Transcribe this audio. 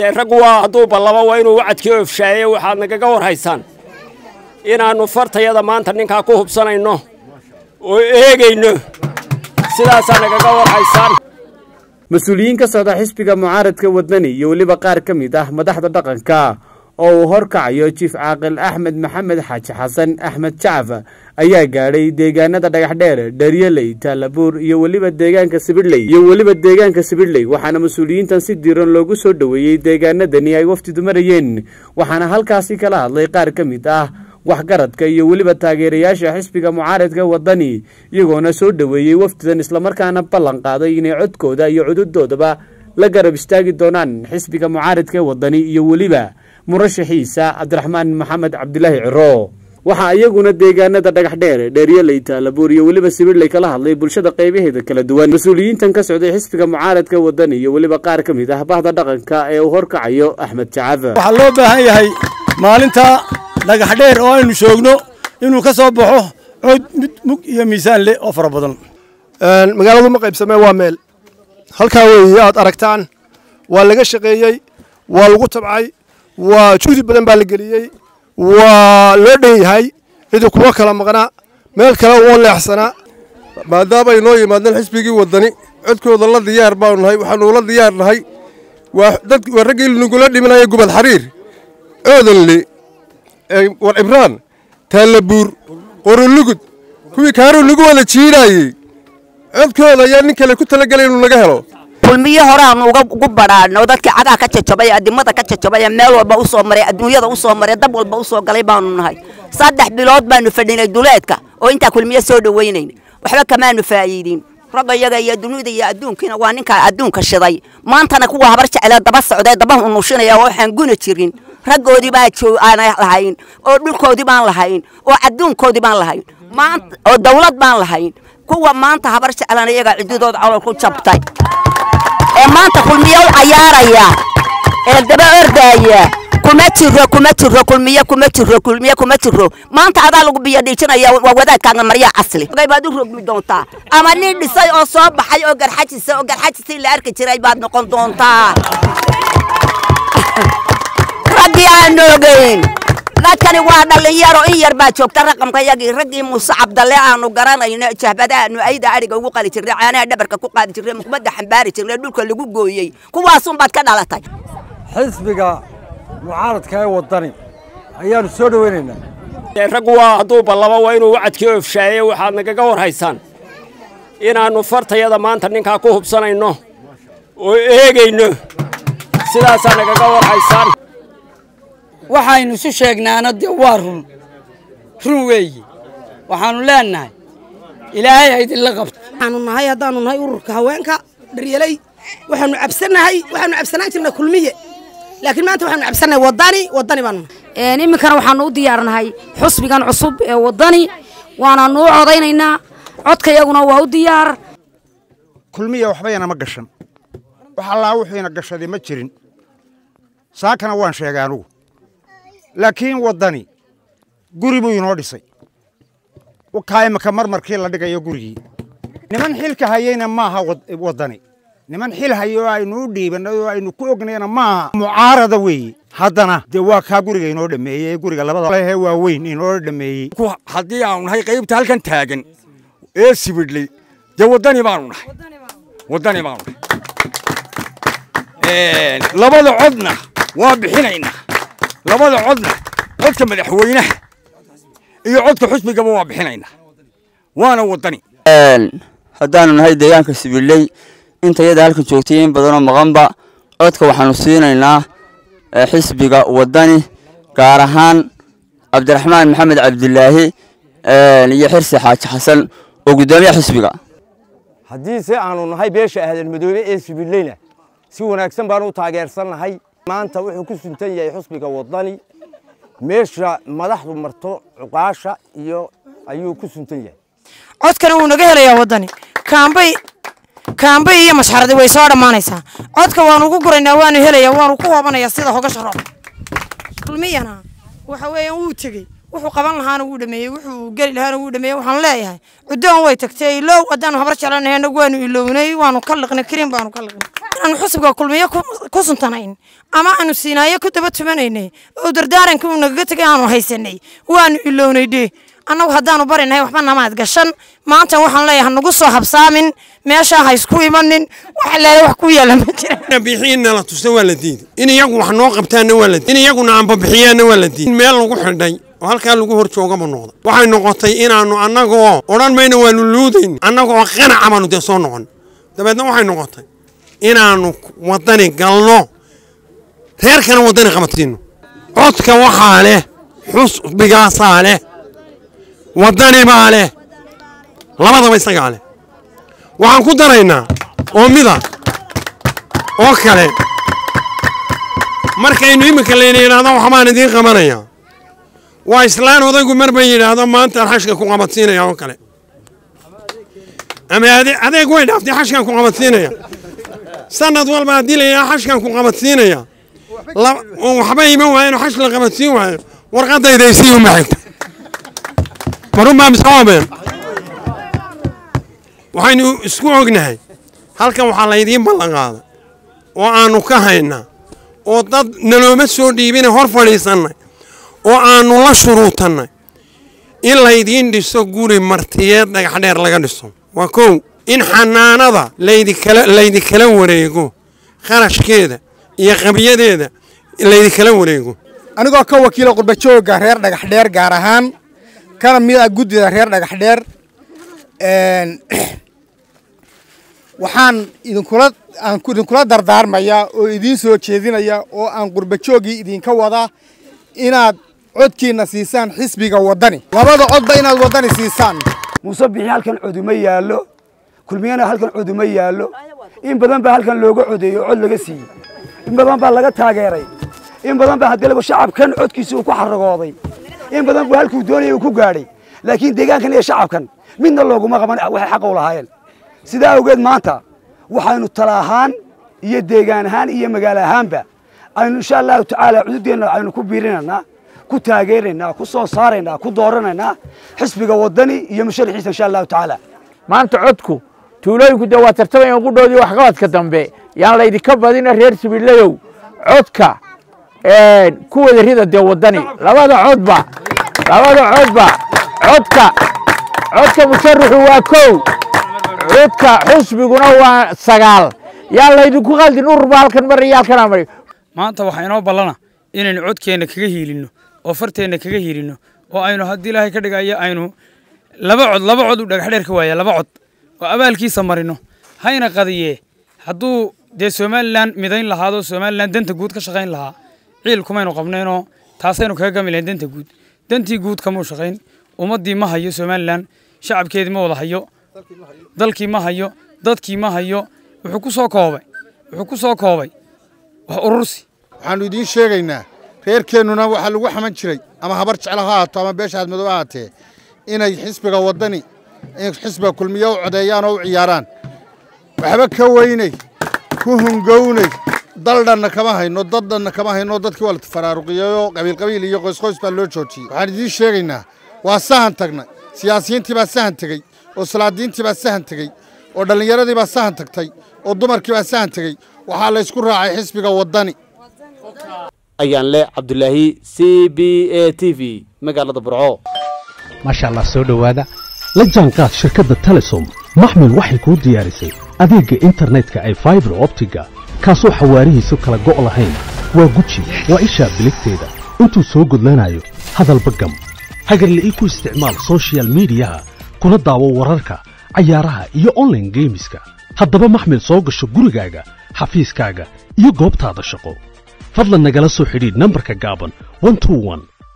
dee raggu waa hadduu ballabo waa inuu wacadkii ofshaaye waxaad nagaga war haysaan inaannu fartayada maanta ninkaa ku hubsanayno oo eegayno sidaasaa nagaga war haysaan mas-uuliyiin ka socda xisbiga mucaaradka wadani iyo weliba qaar ka mid ah madaxda dhaqanka oo uu horkacayo jiif caaqil axmed maxamed xaaji xasan axmed jacaf ayaa gaadhay deegaanada dhagaxdheer dharyaley taalabuur iyo weliba deegaanka sibidhley iyo weliba deegaanka sibidhley waxaana mas-uuliyiintan si diiran loogu soo dhoweeyey deegaanadani ay wafdidu marayeen waxaana halkaasi kala hadlay qaar ka mid ah waxgaradka iyo weliba taageerayaasha xisbiga mucaaradka wadani iyagoona soo dhoweeyey wafdidan islamarkaana ballan qaaday inay codkooda iyo cududoodaba la garab istaagi doonaan xisbiga mucaaradka wadani iyo weliba murashaxiisa cabdiraxmaan maxamed cabdilaahi ciro waxaa iyaguna deegaanada dhagaxdheer dheeryaley taalabuur iyo weliba sibidhley kala hadlay bulshada qaybaheeda kala duwan mas-uuliyiintan ka socday xisbiga mucaaradka wadani iyo weliba qaar ka mid ah bahda dhaqanka ee uu horkacayo axmed jacaf waxaa loo baahan yahay maalinta dhagaxdheer oo aynu joogno inuu ka soo baxo cod mid mug iyo miisaan leh oo fara badan magaaladu ma qaybsamee waa meel halkaa weeye aad aragtaan waa laga shaqeeyey waa lagu tabcay waa juhdi badan baa la geliyey waa loo dhan yahay cidi kuma kala maqnaa meel kale uoo leexsanaa maadaama ay noo yimaadeen xisbigii waddani codkooda la diyaar baanu nahay waxaanu la diyaar nahay waa raggii nagula dhimanaya gubad xariir oodanle war cibraan taallabuur qorolugud kuwii kaaruu nagu wada jiidhaayey codkooda ayaa nin kale ku talagelay inuu naga helo kulmiyo horeaanu ugu badhaadhno dadkii cagaha ka jajabay adimada ka jajabay meel walba u soo maray adduunyada u soo maray dab walba u soo galay baanu nahay saddex bilood baanu fadhinay duleedka oo intaa kulmiyo soo dhawaynayn waxba kamaanu faa'iidin ragga iyaga iyo dunida iyo adduunkiina waa ninkaa adduunka shiday maantana kuwa habar jeclee daba socdee daba unushinaya oo waxaan guna jirin raggoodii baa aan lahayn oo dhulkoodii baan lahayn oo adduunkoodii baan lahayn maanta oo dawlad baan lahayn kuwa maanta habar jeclan iyaga cididood calol ku jabtay ee maanta kulmiyo u cayaaraya ee daba ordaaya kuma jiro kuma jiro kulmiyo kuma jiro kulmiyo kuma jiro maanta adaa lagu biyo dhiijinaya waa wadaadkaaga maryaa casli baad u rogmi doontaa ama nin dhisay oo soo baxay oo garxajisa oo garxajisii la arki jiray baad noqon doontaa raggii aan ogeyn dadkani waa dhalinyaro in yar baa joogta raqamka yagii raggii muuse cabdalle aanu garanayno jahbada aanu ayda adhiga ugu qali jirnay caanaha dhabarka ku qaadi jirnay muqmadda xambaari jirnay dhulka lagu gooyey kuwaasunbaad ka dhalatay xisbiga mucaaradka ee wadani ayaanu soo dhoweynaynaa dee raggu waa hadduu ballabo waa inuu wacadkii ofshaaye waxaad nagaga war haysaan inaannu fartayada maanta ninkaa ku hubsanayno oo eegayno sidaasaa nagaga war haysaan waxaynu isu sheegnaana dee waa run run weeye waxaannu leennahay ilaahay ha idinla qabto waxaanu nahay haddaanu nahay ururka haweenka dharyaley waxaanu cabsanahay waxaanu cabsanaan jirnay kulmiye laakiin maanta waxaanu cabsanahay wadani wadani baanu nahay iminkana waxaanu u diyaarnahay xusbigan cusub ee wadani waanaanu u codaynaynaa codkayaguna waa u diyaar kulmiya waxbayana ma gashan wax allaa wuxuuna gashaday ma jirin saakana waan sheegay anugu laakiin waddani guri buu inoo dhisay kaa imaka marmarkii la dhigayo gurigii niman xilka hayeyna maaha waddani niman xil hayo oo aynu u dhiibannay oo aynu ku ognayna maaha mucaarada weeye haddana dee waa kaa guriga inoo dhameeyey ee guriga labada waa weyn inoo dhameeyey haddii aanu nahay qaybta halkan taagan ee sibidhley dee waddani baanu nahay waddani baanu nahay labada codna waa bixinaynaa labada codna codka madaxweynaha iyo codka xusbigaba waa bixinaynaa waana waddani haddaanu nahay deegaanka sibidhley inta yada halkan joogtay in badanoo maqanba codka waxaanu siinaynaa xisbiga waddani gaar ahaan cabdiraxmaan maxamed cabdilaahi iyo xirsi xaaji xasan oo guddoomiyaha xisbiga haddiise aanu nahay beesha ahdan madoobe ee sibidhleyna si wanaagsan baanu u taageersannahay maanta wuxuu ku suntan yahay xusbiga waddani meesha madaxdu marto cuqaasha iyo ayuu ku suntan yahay codkana wuu naga helayaa waddani kaambay kaambay iyo mashxaradi way soo dhammaanaysaa codka waanu ugu guraynaa waanu helayaa waanu ku hoobanayaa sida hogasha roob kulmiyana waxa weeyaan wuu tegey wuxuu qaban lahaana wuu dhameeyey wuxuu geli lahaana wuu dhameeyey waxaan leeyahay cuddoon way tagtay ilow haddaanu habar jeclanahay annagu waanu ilownay waanu ka liqnay kariim baanu ka liqnay inaanu xusbiga kulmiyo ku- ku suntanayn ama aanu siinaayo ku daba tumanaynay oo dardaaranka uu nagaga tegay aanu haysanay waanu ilownay dhee annagu haddaanu barinahay waxba namaad gashan maanta waxaan leeyahay nagu soo habsaamin meeshaa ha isku imanin wax leele wax ku yaala ma jira bixiinna la tusta waa la diiday in iyagu wax noo qabtaanna waa la diiday in iyaguna anbabixiyaanna waa la diiday in meel lagu xidhay oo halkaa lagu hor joogaba noqda waxay noqotay inaannu annagoo odhan mayna waanu luudayn annagoo qanaca baanu dee soo noqon dabeedna waxay noqotay inaannu waddani galno reerkana waddani qabatino codka waxaa leh xusbigaasaa leh waddani baa leh labadaba isagaa leh waxaan ku daraynaa oo mida oo kale markaynu iminka layna yidhaahdo waxbaan idiin qabanaya waa islaan odaygu mar bay yidhaahdo maantaan xashka ku qabadsiinaya oo kale ama ade- adeeg way dhaaftay xashkan ku qabadsiinaya sanad walba haddii la yidhaha xashkan ku qabadsiinaya la- oo waxba iman waayeen oo xash la qabadsiin waayo warqadayda isii uma xigta marunbaa mise oobeen waxaynu isku ognahay halkan waxaa laydiin ballan qaaday oo aannu ka haynaa oo dad nalooma soo dhiibina hor fadhiisannay oo aannu la shuruutannay in laydiin dhiso guri martiyeed dhagaxdheer laga dhiso waa kow in xanaanada laydikala laydinkala wareego kharashkeeda iyo qabyadeeda laydinkala wareego anigoo ka wakiila qurbajooga reer dhagax dheer gaar ahaan kana mid ah guddida reer dhagax dheer een, waxaan idinkula aan ku- idinkula dardaarmayaa oo idiin soo jeedinaya oo aan qurbajoogii idinka wada inaad codkiina siisaan xisbiga waddani labada codba inaad waddani siisaan muuse bixi halkan coduma yaallo kulmiyana halkan coduma yaallo in badan baa halkan looga codeeyey oo cod laga siiyey in badan baa laga taageeray in badan baa haddii lagu shacabkan codkiisa uu ku xaragooday in badan buu halkuu doonayay uu ku gaadhay laakiin deegaankan iyo shacabkan midna looguma qaban waxay xaqa u lahaayeen sidaa awgeed maanta waxaynu tala ahaan iyo deegaan ahaan iyo magaalo ahaanba aynu insha allahu tacaala cududeenna aynu ku biirinaynaa ku taageeraynaa ku soo saaraynaa ku dooranaynaa xisbiga waddani iyo musharaxiisa insha allahu tacaala maanta codku tuulooyinku dee waa tartamayaan qudhoodii waxqabadka dambe yaan laydinka badina reer sibiilayow codka ku wada rida dee waddani labada codba labada codba codka codka musharaxu waa kow codka xusbiguna waa sagaal yaan laydinku qaldin ururba halkan mar iyo halkan amari maanta waxaa inoo ballana inaynu codkeenna kaga hiilinno oo farteenna kaga hiilinno oo aynu haddii ilaahay ka dhigayo aynu laba cod laba cod u dhagax dheer ka waaya laba cod oo abaalkiisa marino hayna qadiyee hadduu dee somalilan midayn lahaado somalilan danta guud ka shaqayn lahaa ciil kumaynu qabnaynoo taasaynu kaga gami lahayn danta guud dantii guud kamuu shaqayn ummaddii ma hayo somalilan shacabkeedii ma wada hayo dalkii ma hayo dadkii ma hayo wuxuu ku soo koobay wuxuu ku soo koobay wax urursi waxaannu idiin sheegaynaa reerkeennuna waxaa lagu xaman jiray ama habar jeclo ha ahaato ama beesha aadmadow ha ahaatee inay xisbiga waddani in xisbiga kulmiye u codeeyaan oo u ciyaaraan waxba ka weynay ku hungownay daldhanna kama hayno daddhanna kama hayno dadkii waa la faraaruqiyeyoo qabiilqabiil iyo qoysqoys baa loo joojiyey waxaan idiin sheegaynaa waa sahan tagnay siyaasiyiintii baa sahan tegey oo salaadiintii baa sahan tegey oo dhallinyaradii baa sahan tagtay oo dumarkii baa sahan tegey waxaa laysku raacay xisbiga waddani ayaan leh cabdulaahi c b a t v magaalada burco maasha allah soo dhowaada la jaanqaad shirkadda telesom maxmil waxay kuu diyaarisay adeegga internetka ay faibar optiga kaasoo xawaarihiisu kala go' lahayn waa guji waa ishaa biligteeda intuu soo gudlanayo hadalba gam hagarla'ii ku isticmaal soshiyal miidiyaha kuna daawo wararka cayaaraha iyo onlaine geemiska haddaba maxmil soo gasho gurigaaga xafiiskaaga iyo goobtaada shaqo fadlan nagala soo xidhiidh nambarka gaaban